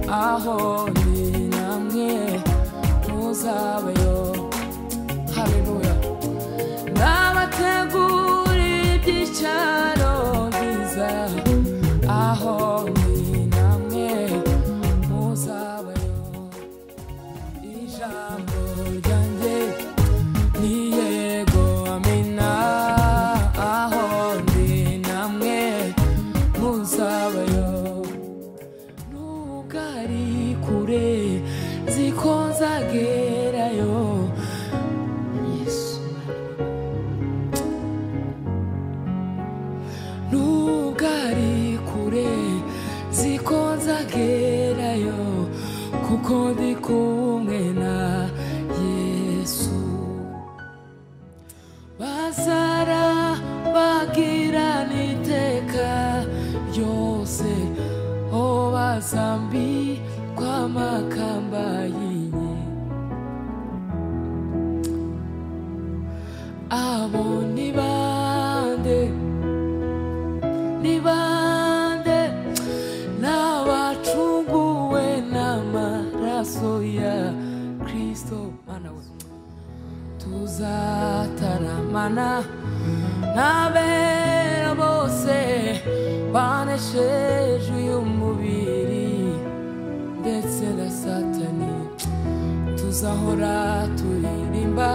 aho ndi namwe muzabayo haleluya nabateguriye ibyicaro byiza aho ndi namwe muzabayo ijambo ryanjye ni yego amina aho ndi namwe muzabayo nubwo ari kure ziko nzagerayo yesu nubwo ari kure ziko nzagerayo kuko ndi kumwe na yesu bazara bagirana iteka ryose o bazambi kwamakamba yinye abo ni bande ni bande n'abacunguwe n'amaraso ya kristo mana we tuzataramana n'abera bose banesheje uyu mubiri ndetse na satani tuzahora turirimba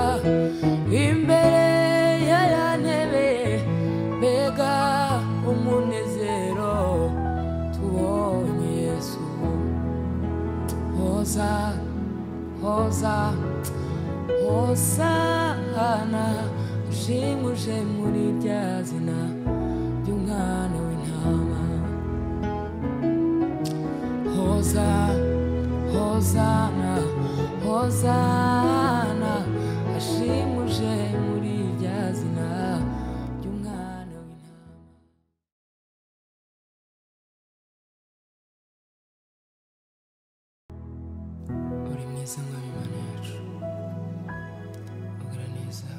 imbere ya ya ntebe mbega umunezero tubonye yesu hoza hoza hosana ushimuje muri rya zina ry'umwana w'intama hoza hozana hozana ashimuje muri rya zina ry'umwana w'intama uri mwiza mwami mana yacu ugira neza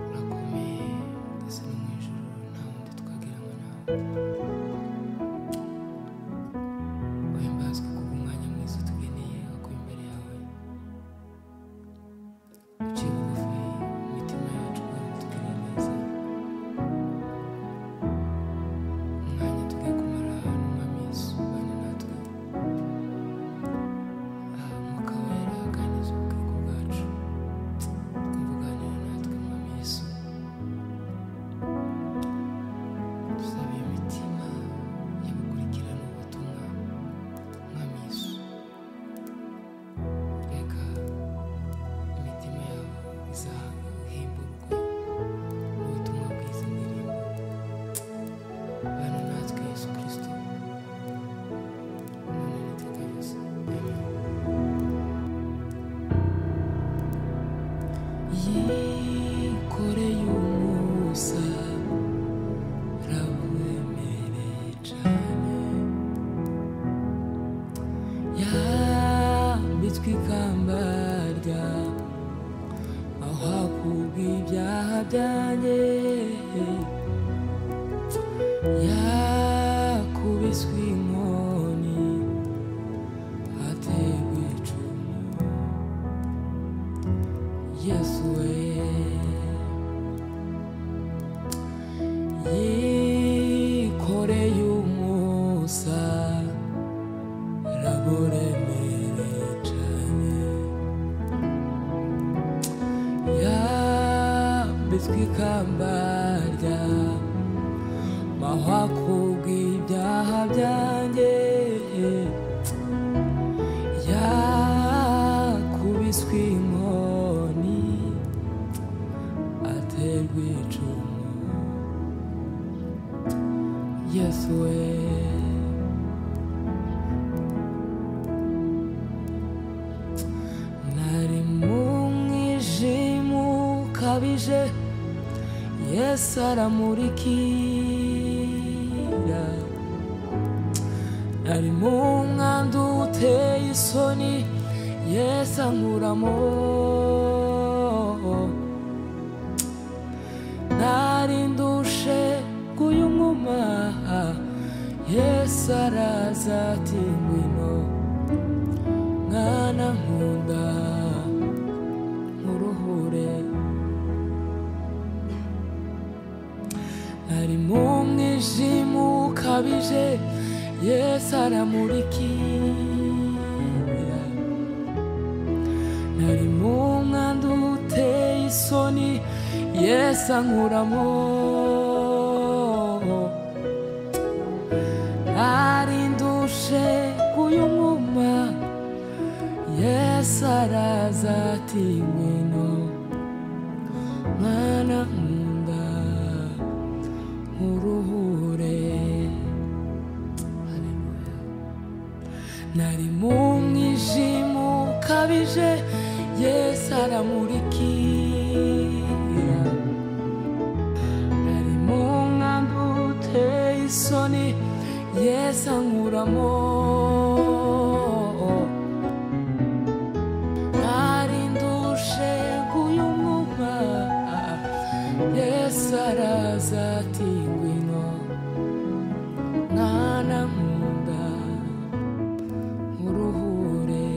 urakomeye ndetse no mu ijoro nta wundi twageramo nawe uhimbazwe ku bw'umwanya mwiza utugeneye kuko imbere yawe uciye bugufi mu mitima yacu kandi utugiriye neza umwanya tugiye kumara ahantu umwami yesu ubane natwe aha umwuka wera akangiza ubukungu bwacu twumva uganira natwe umwami yesu dusaba iyo mitima yo gukurikirana ubutumwa umwami yesu reka imitima yabo izahimburwe n'ubutumwa bwiza indirimbo bana natwe yesu kirisito imana n'iteka ryose amen yikoreye umusaraba wemereye cyane yambitswe ikamba rya aho hakubwi ibyaha byanjye yakubiswe inkoni hatewe icumu Yesu we yikoreye umusa raburemere cyane yambitswe ikamba rya mahwa kubw'ibyaha byanjye yakubiswe inkoni aterwa icumu yesu we nari mu mwijima ukabije yesu aramurikira nari mu mwanda uteye isoni yesu ankuramo nari ndushe kuyunguma yesu araza ati ngwino mwana nkunda nkuruhure nari mu mwijima ukabije yesu aramurikira nari mu mwanda uteye isoni yesu ankuramo nari ndushe uyu mwuma yesu araza ati ngwino mwana nkunda nkuruhure Hallelujah. nari mu mwijima ukabije yesu aramurikira nari mu mwanda uteye isoni yesu ankuramo nari ndushe k'uyu mwuka yesu araza ati ngwino mwana nkunda nkuruhure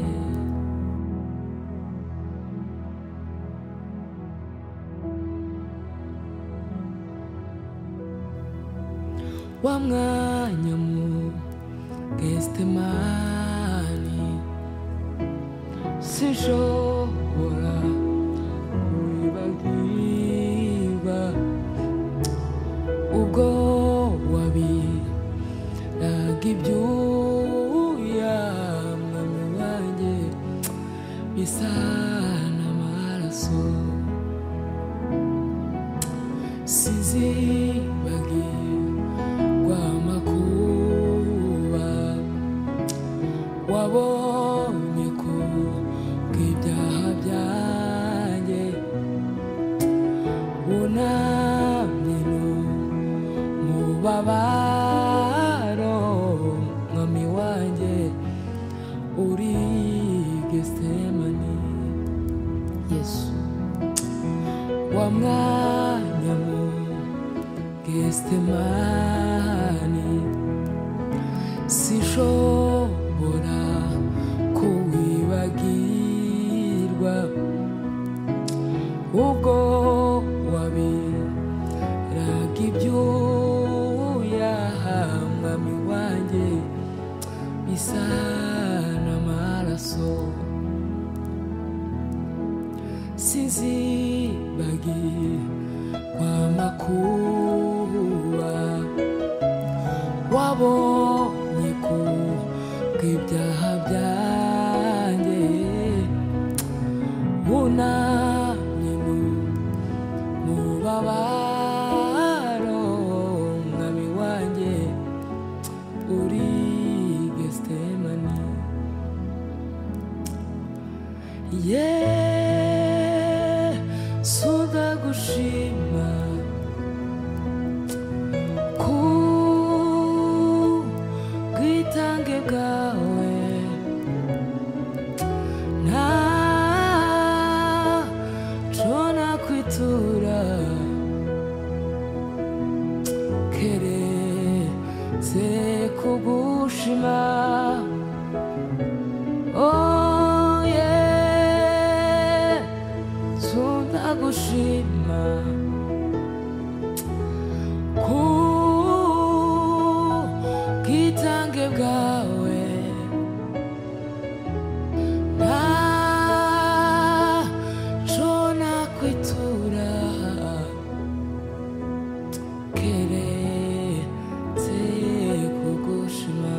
wa mwanya mu gestemani sinshobora kubibagiba ubwo wabiraga ibyuya mwami wanjye bisa n'amaraso sizibagiwe rwamakuba wabonye ko bw'ibyaha byanjye wunamye no mu babaro mwami wanjye uri gesemani yesu wa mwanya mu Gethsemane sinshobora kuwibagirwa ubwo wabiraga ibyuya mwami wanjye bisa n'amaraso sinzibagirwa amakuba wabonye ku bw'ibyaha byanjye wunamye mu mubabaro mwami wanjye uri gesitemani yesu ndagushima ku bwitange bwawe nta cona kwitura keretse kugushima Oh yeah, tundagushima ku bwitange bwawe nta co nakwitura keretse kugushima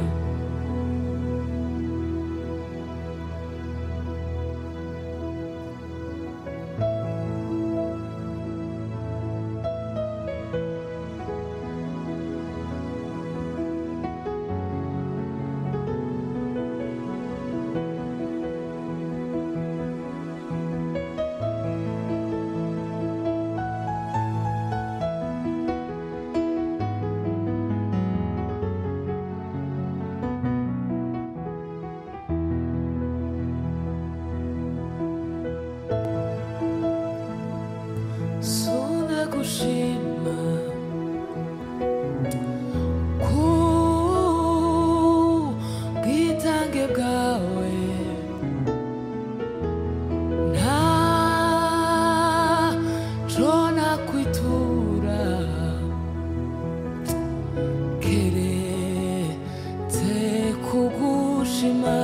shima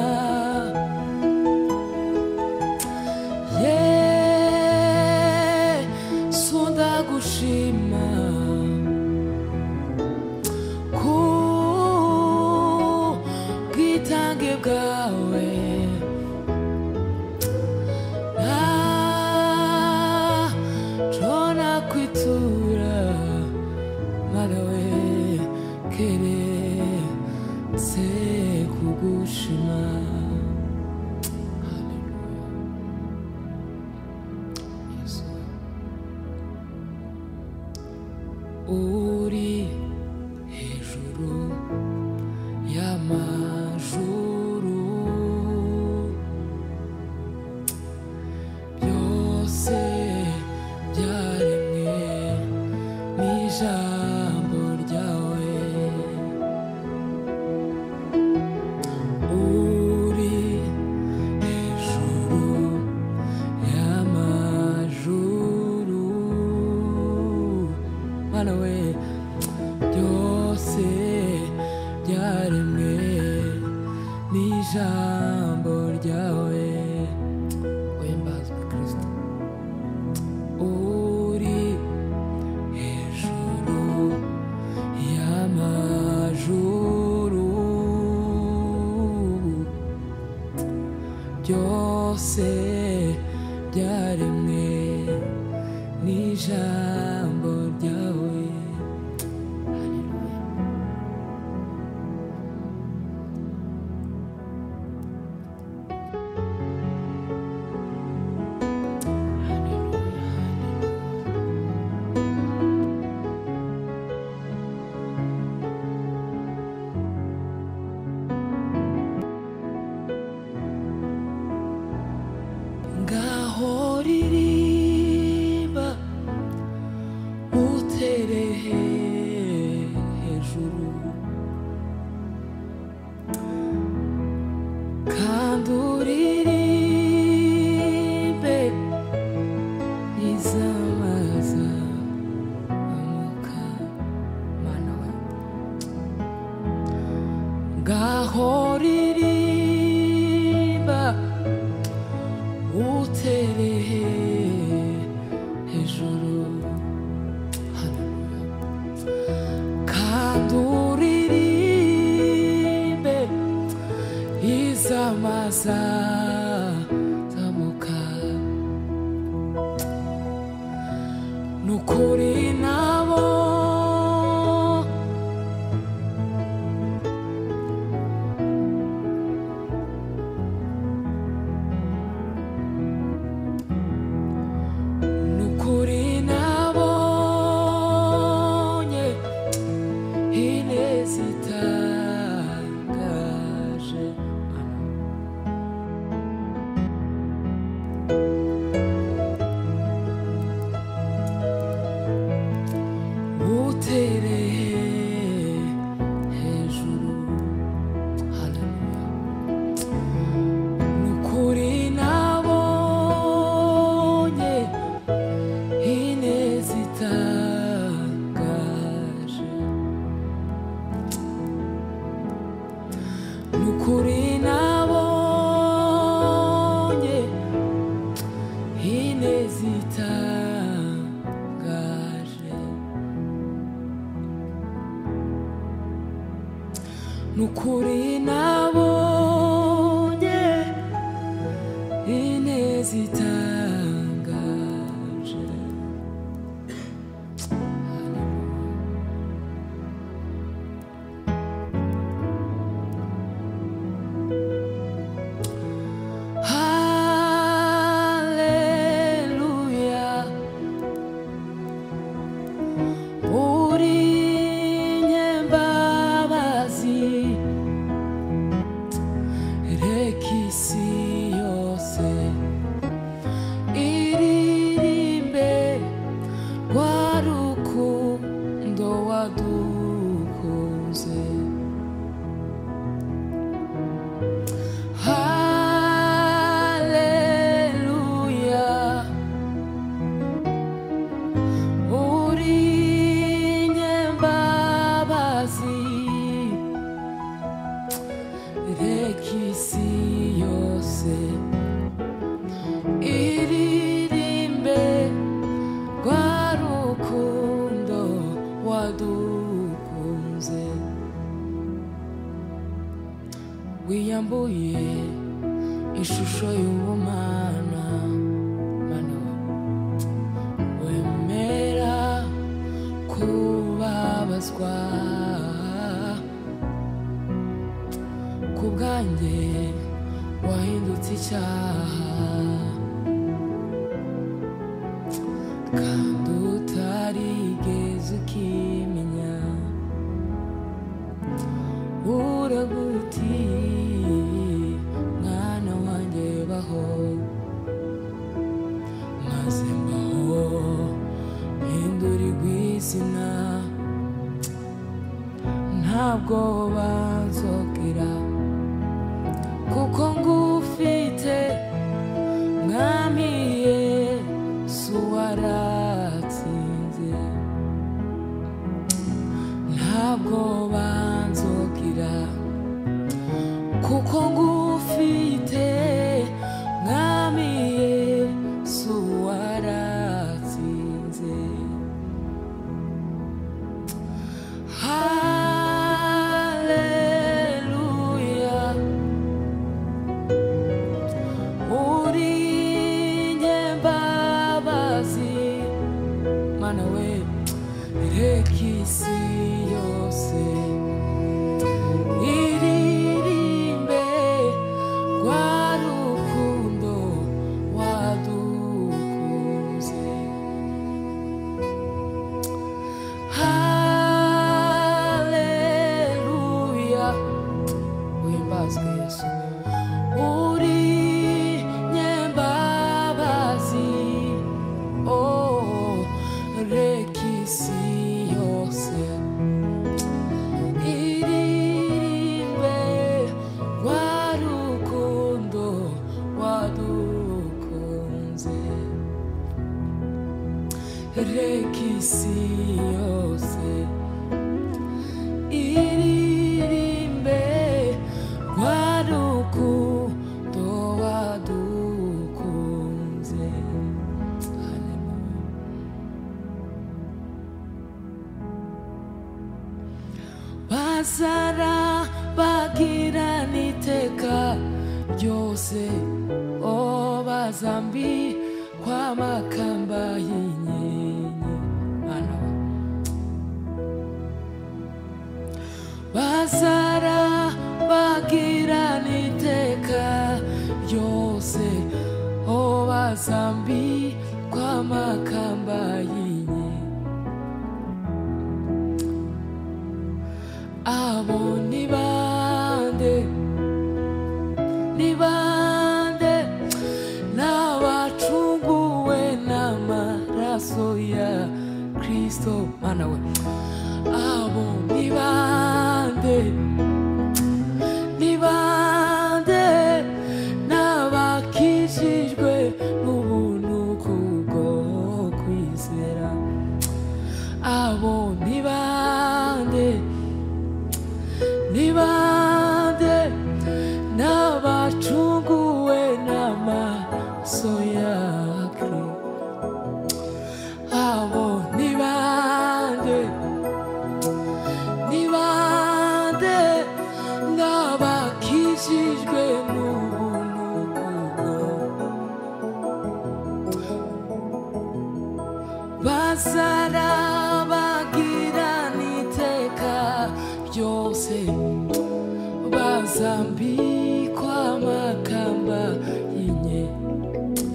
yesu ndagushima ku bwitange bwawe ntaco nakwitura malawe keretse kugushima Hallelujah. Yesu. uri hejuru y'amajuru byose byaremwe n'ijambo ryawe uri hejuru y'amajuru mana we byose byaremwe n'ijambo ryawe wembazwe kirisito uri hejuru y'amajuru byose byaremwe n'ijambo ryawe ngaho ririba utereye hejuru kandi uririmbe izamaza amuka mana wawe ngaho ririba utereye hejuru kandi uririmbe izamaza zamuka nukuri nabo nukuri nabonye ineza itangaje utereye hejuru haleluya nukuri nabonye ineza itangaje ni ukuri nabonye ineza itangaje ni ukuri nabonye ineza itangaje Hallelujah. Uri nyembabazi, reka isi yose iririmbe rwa rukundo wadukunze. Hallelujah. Uri nyembabazi, reka isi yose iririmbe rwa rukundo wadukunze wiyambuye ishusho y'ubumana mana wemera kubabazwa ku bwanjye wahindutse icyaha kandi utarigeze ukimenya uraguti mwana wanjye baho maze mbaho mpindurirwa izina ntabwo banzokera kuko ngufite mwami yesu waratsinze ntabwo banzukira kuko ngufite mwami yesu waratsinze Hallelujah. urinye mbabazi mana we reka isi yose iririmbe rwa rukundo wadukuze haleluya uhimbazwe yesu uri nyembabazi oh reka isi yose iririmbe rwa rukundo wadukunze reka isi yose iririmbe rwa rukundo wadukunze bazara bagirana iteka ryose o bazambi kwamakamba y'inyenye mana we bazara bagirana iteka ryose o bazambi kwamakamba y'inye abo ni bande ni bande n'abacunguwe n'amaraso ya kristo mana we abo ni bande nibande n'abakijijwe n'ubuntu kubwo kwizera abo nibande nibande n'abacunguwe n'amaso ya kri abo nibande ni bande n'abakijijwe n'ubuntu bwo bazara bagirana iteka ryose bazambikwa amakamba y'inye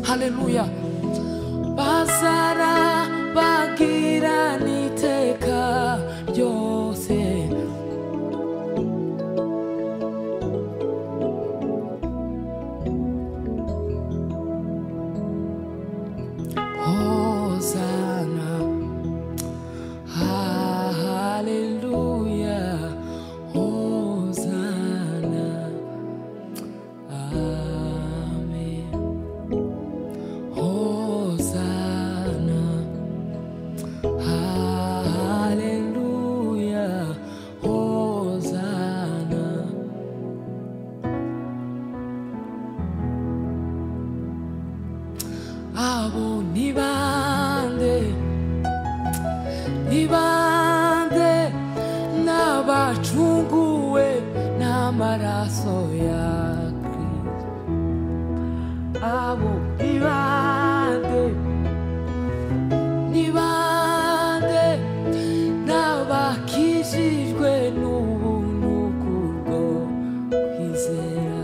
haleluya bazara bagirana iteka ryose Hosanna. Hallelujah. Hosanna. Amen. Hosanna. ni bande ni bande n'abacunguwe n'amaraso ya kristo abo ni bande ni bande n'abakijijwe n'ubuntu kubwo kwizera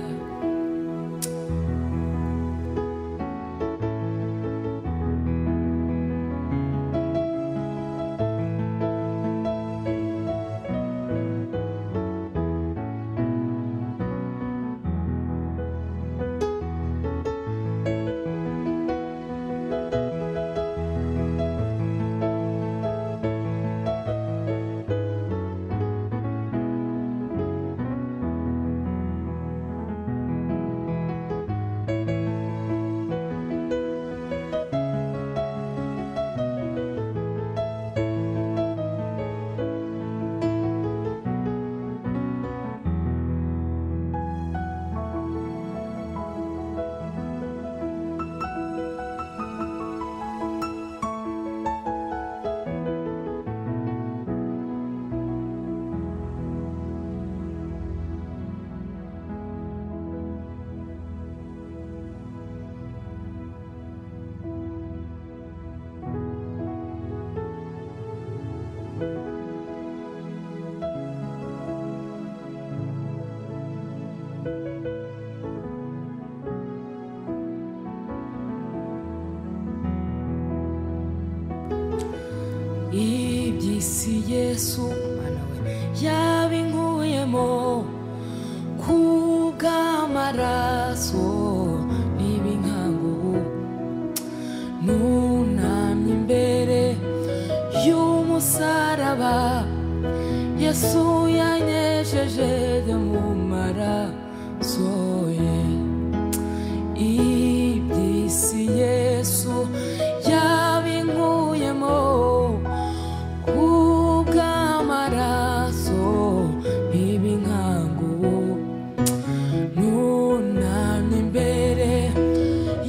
iby'isi yesu umwana we yabinkuyemo kubw'amaraso n'ibinkangubu nunamye imbere y'umusaraba yesu yanyejeje mu maraso ye iby'isi yesu yabinkuyemo kubw'amaraso n'ibinkangu nunamye imbere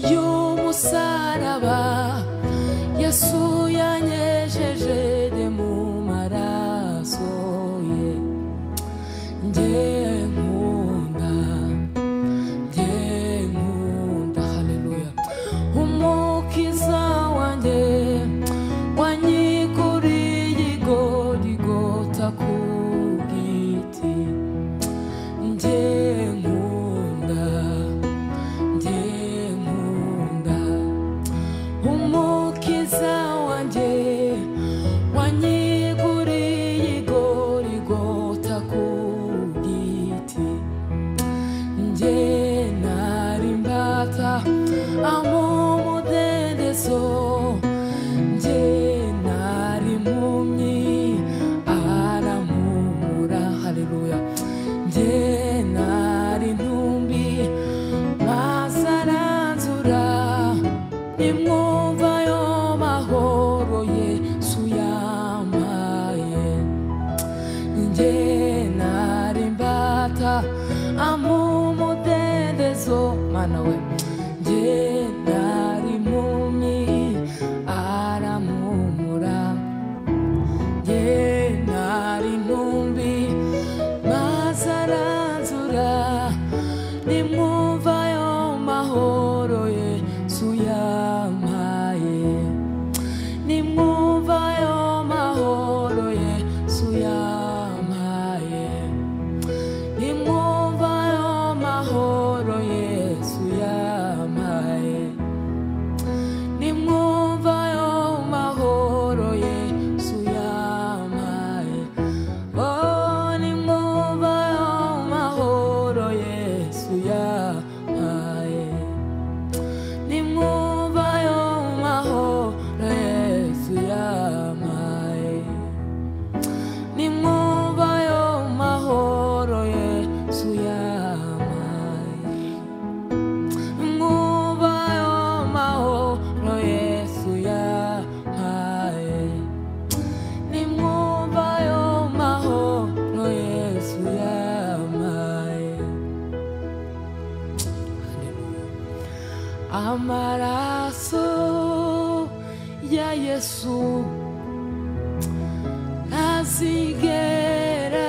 y'umusaraba yesu yanyejeje mu maraso ye njye nkunda nkunda haleluya umukiza wanjye wanyiguriye igodigota ku giti njye nkunda njye nkunda umukiza wanjye wanyiguriye igodigota ku giti njye nari mbata amudendezo njye nari impumyi arampumura haleluya njye nari ntumbi maze aranzura nimwumva yo mahoro yesu yampaye njye nari mbata amumudendezo mana we njye nari impumyi aramuhumura njye nari intumbi maze aranzura nimwumva yo mahoro yesu yampaye nimwumva yo mahoro yesu yampaye nimwumva yo mahoro yesu yampaye nimwumva yo mahoro yesu yampaye oh nimwumva yo mahoro yesu yampaye nimwumva yo mahoro yesu yampaye nimwumva yo mahoro yesu yampaye mwumva yo mahoro yesu yampaye nimwumva yo mahoro yesu yampaye amaraso ya Yesu ntazigera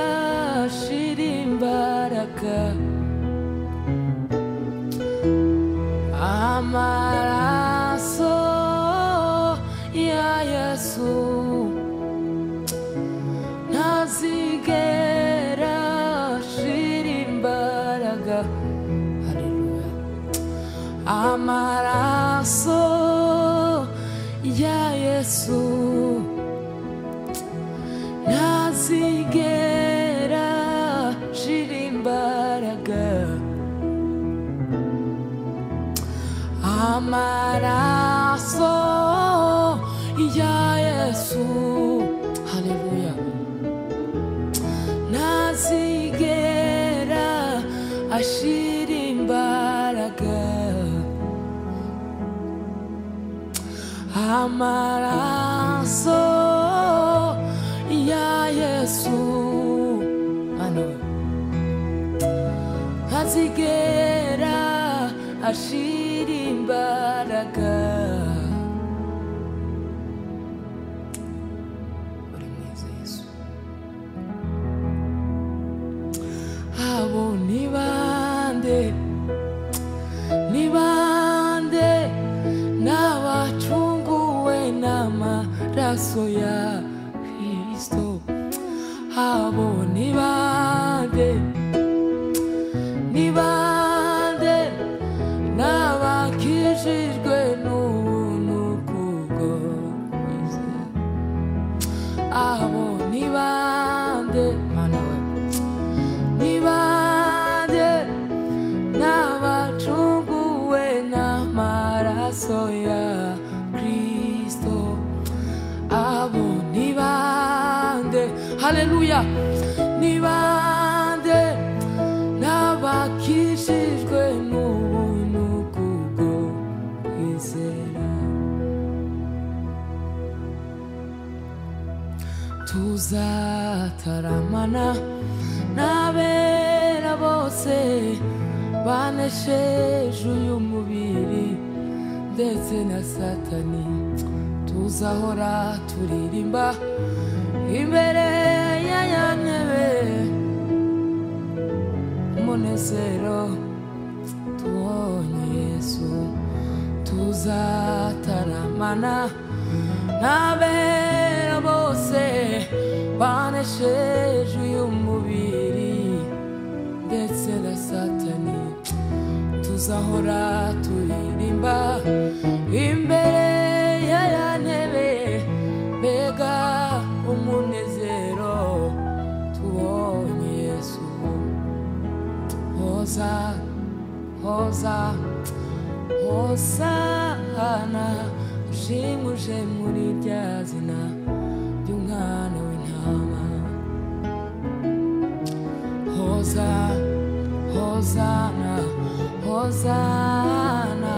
ashira imbaraga amaraso ya Yesu ntazigera ashira imbaraga haleluya amaraso ya Yesu ntazigera ashira imbaraga amaraso ya Yesu haleluya ntazigera ashira imbaraga amaraso ya Yesu ano azigera ashira imbaraga uri mwiza Yesu abo ni bande ni bande n'abacunguwe n'amaraso ya Kristo abo ni bande ni bande n'abakijijwe n'ubuntu bw'ubwo kwizera abo ni bande mana we ni bande n'abacunguwe n'amaraso ya Kristo abo ni bande haleluya ni bande n'abakijijwe n'ubuntu bw'ubwo kwizera tuzataramana n'abera bose banesheje uyu mubiri ndetse na satani tuzahora turirimba imbere ya ya ntebe umunezero tubonye yesu tuzataramana n'abera bose banesheje uyu mubiri ndetse na satani tuzahora turirimba imbere ya ya ntebe mbega umunezero tubonye yesu hoza hoza hosana ushimuje muri rya zina ry'umwana w'intama Hoza, Hozana, Hozana,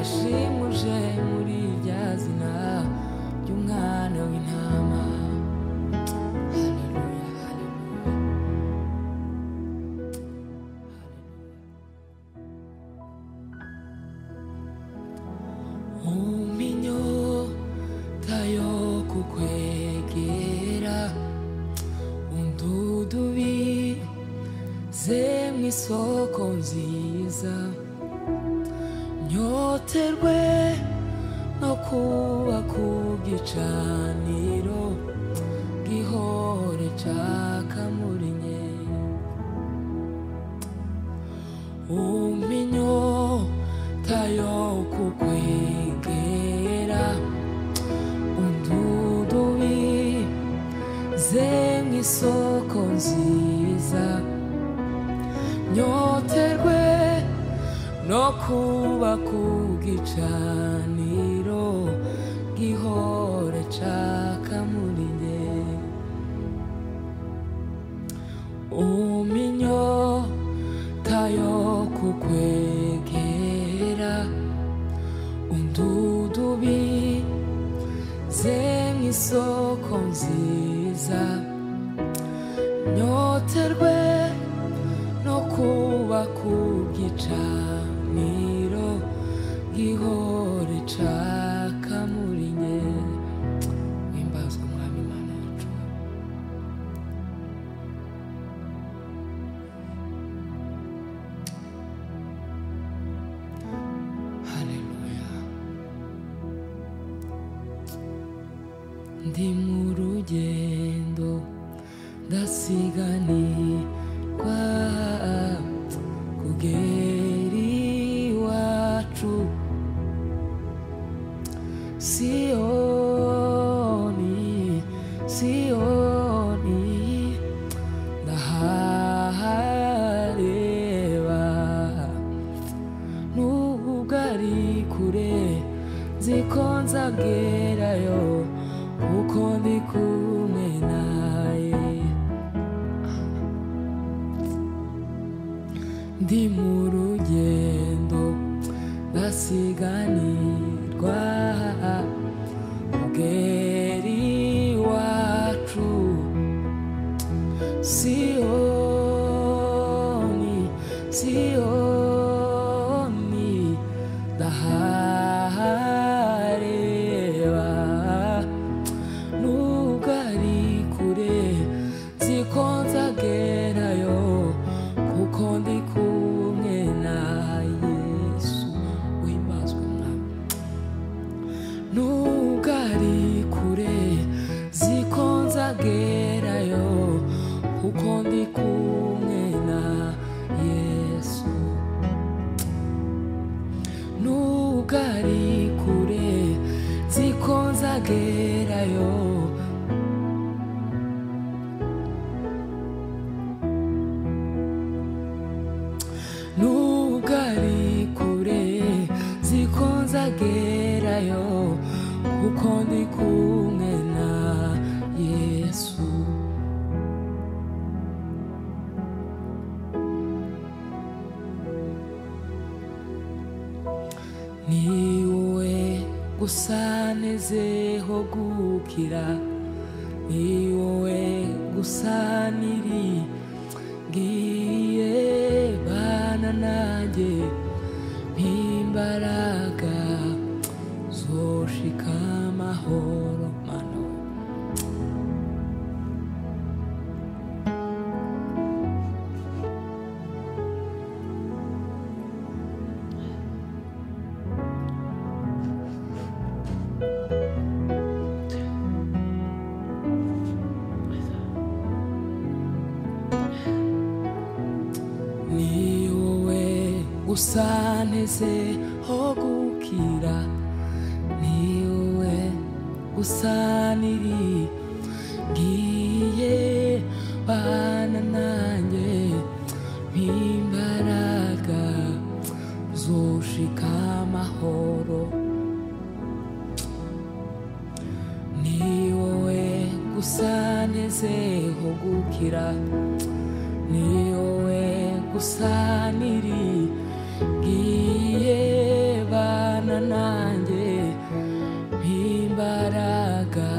ashimuje muri rya zina ry'umwana w'intama. Haleluya, haleluya. Uminyota yo kukwegera undudubi ze mu isoko nziza nyoterwe no kuba ku gicaniro gihore caka muri nke uminyota yo kukwegera undudubi ze mu isoko nziza nyoterwe no kuba ku gicaniro gihore caka muri nge uminyota yo kukwegera undudubi ze mu isoko nziza nyoterwe no kuba ku gicaniro gihore caka muri nge ndi mu rugendo ndasiganirwa kugera iwacu siyoni siyoni ndahareba nubwo ari kure nzi ko nzagerayo kuko ndi kumwe naye ndi mu rugendo ndasiganirwa ubweri wacu siyoni siyoni ndahareba nubwo ari kure nzi ko nzagerayo kuko ndi kumwe na yesu wimbazwe mwami nubwo ari kure nzi ko nzagerayo kuko ndi kumwe na yesu nubwo ari kure nzi ko nzagerayo nubwo ari kure nzi ko nzagerayo kuko ndi kumwe na yesu ni wowe gusa nezeho gukira ni wowe gusa niri ngiye bana nanjye n'imbaraga zoshika amahoro mano ni wowe gusa nteze ho gukira ni wowe gusa niri ngiye bana nanjye n'imbaraga zoshika amahoro ni wowe gusa nezeho gukira ni wowe gusa niri ngiye bana nanjye n'imbaraga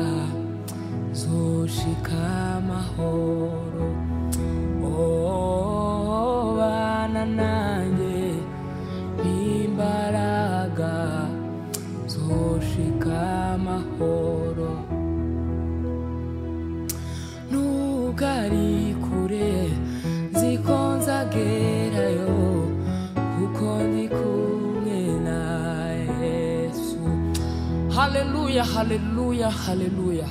zoshika amahoro oh, bana nanjye n'imbaraga zoshika amahoro nubwo ari kure nzi ko nzagerayo kuko ndi kumwe na yesu haleluya haleluya haleluya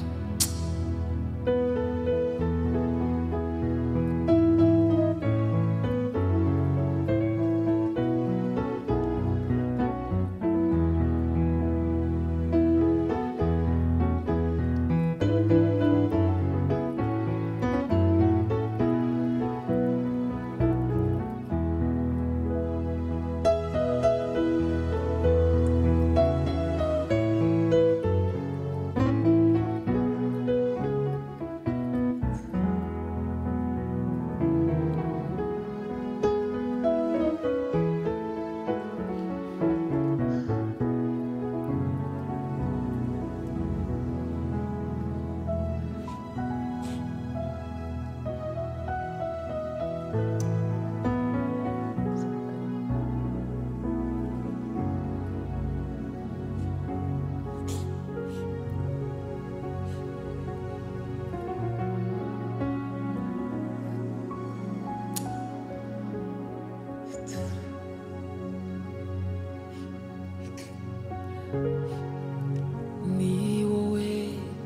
ni wowe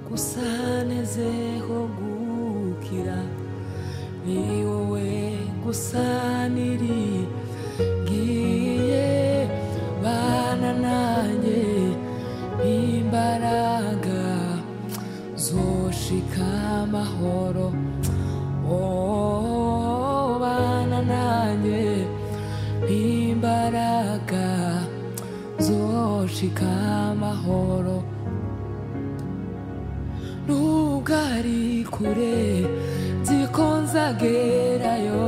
gusa gushika amahoro nubwo ari kure nziko nzagerayo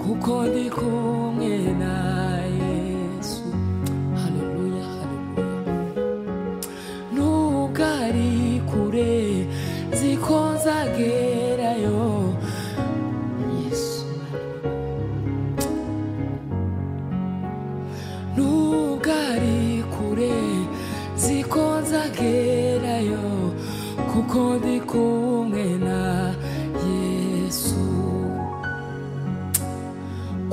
kuko ndi kumwe na yesu haleluya haleluya nubwo ari kure nziko nzagerayo yesu nubwo ari kure ziko nzagerayo kuko ndi kumwe na yesu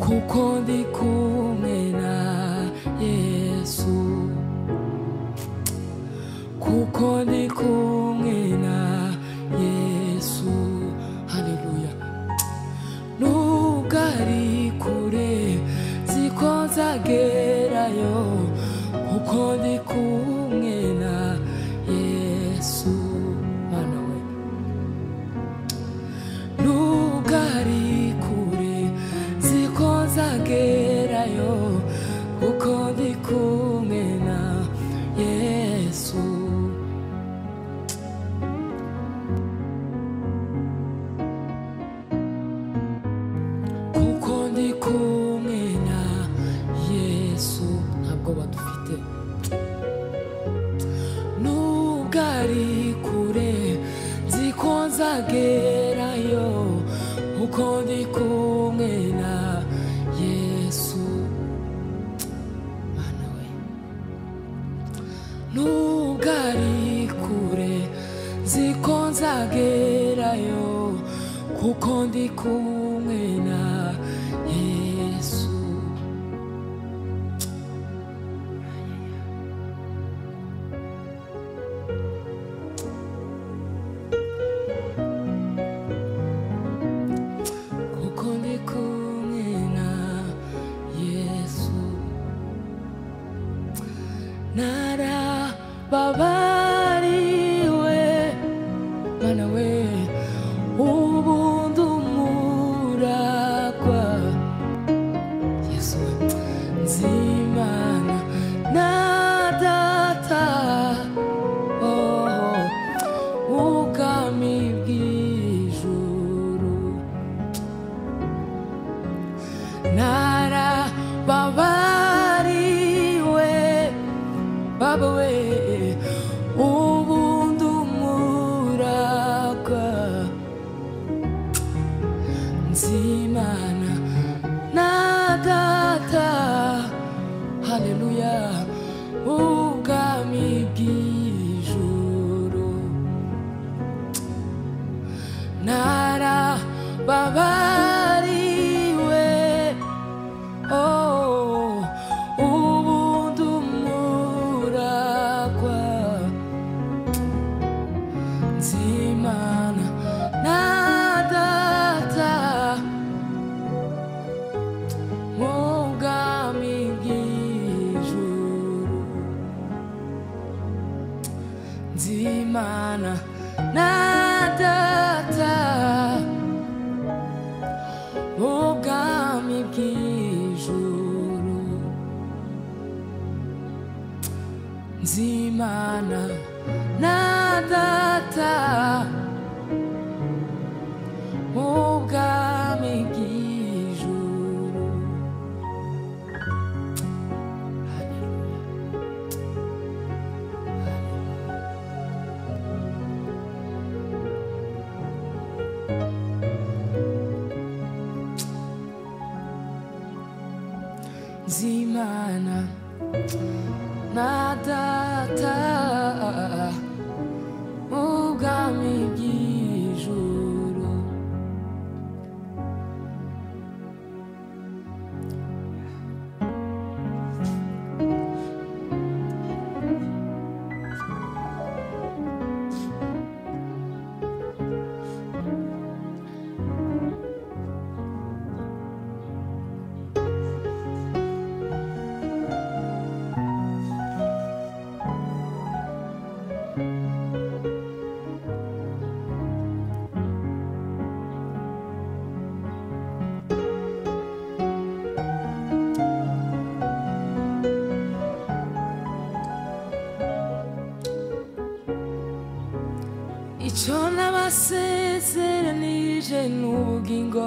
kuko ndi kumwe na yesu kuko ndi kumwe na yesu haleluya nubwo ari kure ziko nzagerayo kuko ndi kumwe na yesu mana we nubwo ari kure ziko nzagerayo kuko ndi kumwe na yesu kuko ndi kumwe na yesu ntabwo badufite nubwo ari kure nzi ko nzagerayo kuko ndi kumwe na yesu mana we nubwo ari kure nzi ko nzagerayo kuko ndi kumwe na yesu kuko ndi kumwe na yesu narababariwe mana we ubu ndumuragwa yesu nzimana na data oh, ubwami bw'ijuru narababariwe baba we ubu ndumuragwa nzimana na data haleluya ubwami bw'ijuru narababariwe oh, ubundi umuragwa nzimana na data mu bwami bw'ijuru nzimana na data ubwami bw'ijuru nzimana na data ubwami bw'ijuru Zimana na data ubwami bw'ijuru icyo nabasezeranije ni ubugingo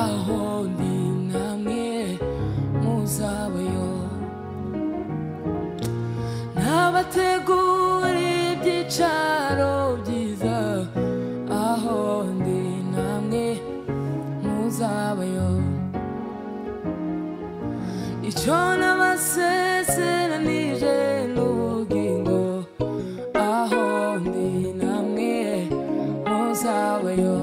aho ndi namwe muzabayo nabateguriye ibyicaro byiza aho ndi namwe muzabayo icyo nabasezeranije ni ubugingo aho ndi namwe muzabayo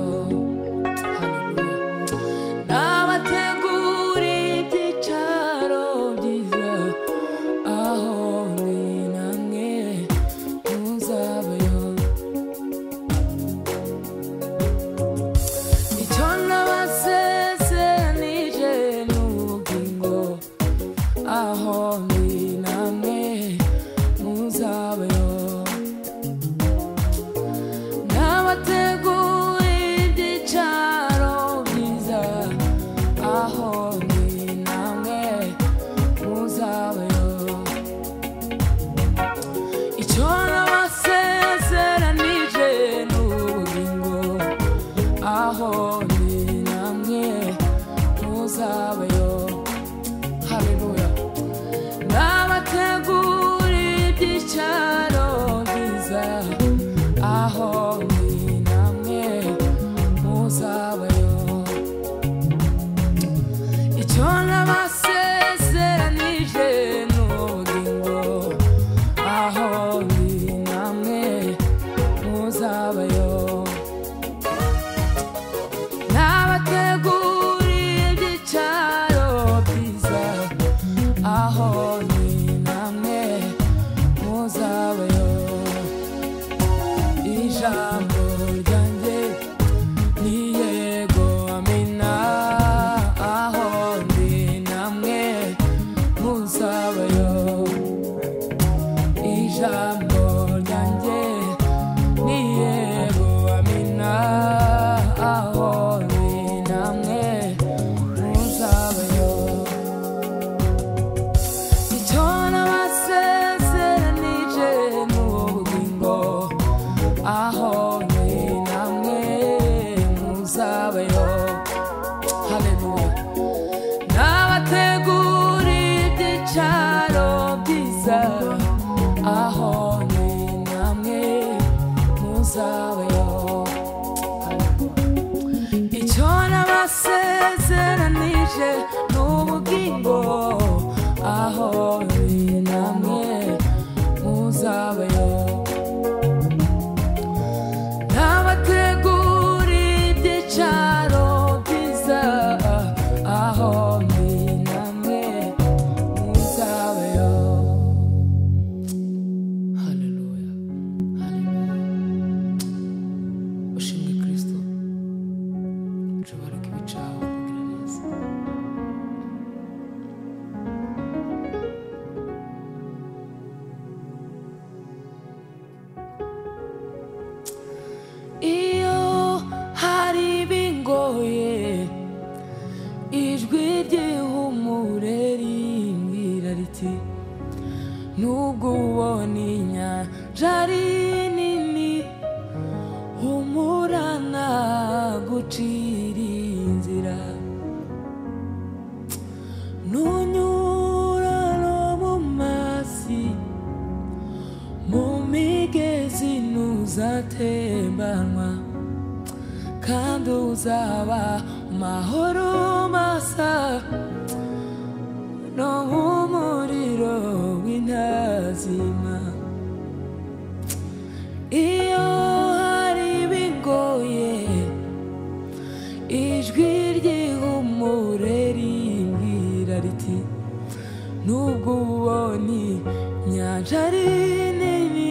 Hallelujah. Nabateguriye ibyicaro byiza aho ndi namwe muzabayo icyo nabasezeranije ni ubugingo aho ndi namwe muzabayo n'abategura ibyicaro byiza aho ndi namwe muzabayo icyo nabasezeranije ni ubugingo aho ndi namwe muzabayo haleluya n'abategura ibyicaro byiza aho ndi namwe muzabayo icyo nabasezeranije ni ubugingo aho ndi namwe muzabayo n'abateguriye ibyicaro byiza aho ni namwe muzabayo ijambo ryanjye ni yego amina aho ndi namwe muzabayo ijambo ryanjye ni yego amina aho ndi namwe muzabayo icyo nabasezeranije ni ubugingo aho ni namwe muzabayo haleluya n'abateguriye ibyicaro byiza aho ni namwe muzabayo icyo nabasezeranije ni ubugingo aho ni namwe muzabayo n'abateguriye ibyicaro byiza aho ni namwe muzabayo haleluya haleluya ushimwe kristo nshobora kubicaho kugira neza iyo hari bingoye ijwi ry'ihumure rimbwira riti nubwo ubona inyanja ari nini humurana gucira inzira nunyura no mu mazi mu migezi ntuzatembanwa kandi uzaba amahoro masa no nk'umuriro w'intazima iyo hari bingoye ijwi ry'ihumure rimbwira riti nubwo ubonye inyanja ari nini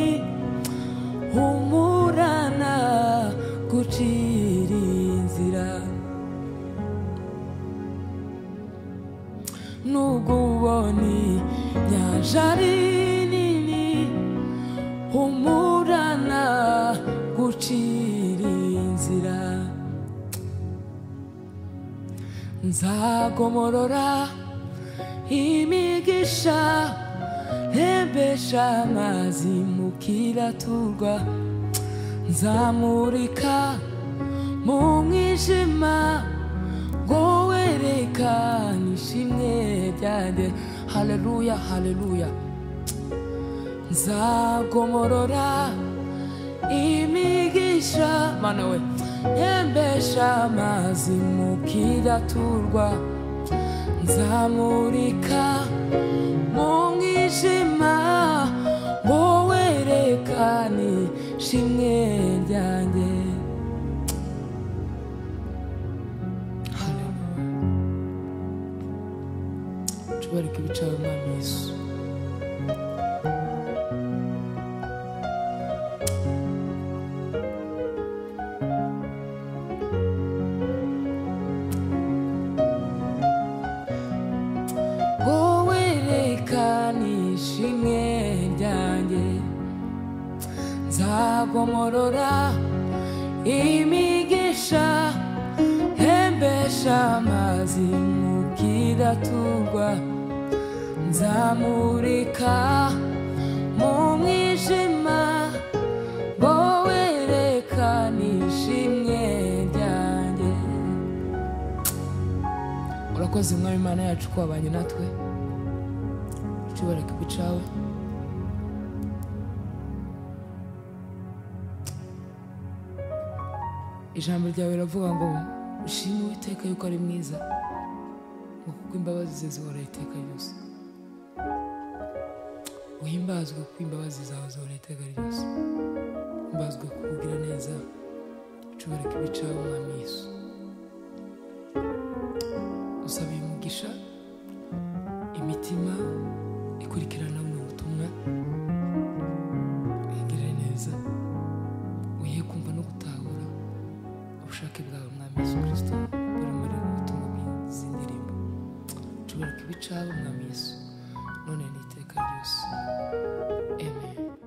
humurana gucira inzira nubwo ubonye inyanja ari nini humurana gucira inzira nzagomorora imigisha ntembesha amazi mu kiraturwa nzamurika mu mwijima ngo wereka nishimye byanjye haleluya haleluya nzagomorora imigisha mana we yembesha amazi mu kidaturwa nzamurika mu mwijima ngo werekane shimwe ryanjye Haleluya. tubareke ibicaro mwami yesu wowe reka nishimwe ryanjye nzagomorora imigisha hembesha amazi mu kidaturwa nzamurika mu mwijima wowe reka nishimwe ryanjye urakoze mwami imana yacu ko wabanye natwe ushobora kubicawe ijambo ryawe riravuga ngo ushime uwiteka yuko ari mwiza ngo kuko imbabazi ze zihoraho iteka ryose uhimbazwe kuko imbabazi zawe zihoraho iteka ryose uhimbazwe kukugira neza ushobora kubicawe mwami yesu usaba uyu mugisha imitima ikurikirana buno butumwa uyigirire neza uyihe kumva no gutahura ubushake bwawe mwami yesu kirisito buri muri ubu butumwa bw'izi ndirimbo nshobora kubicaho mwami yesu none n'iteka ryose amen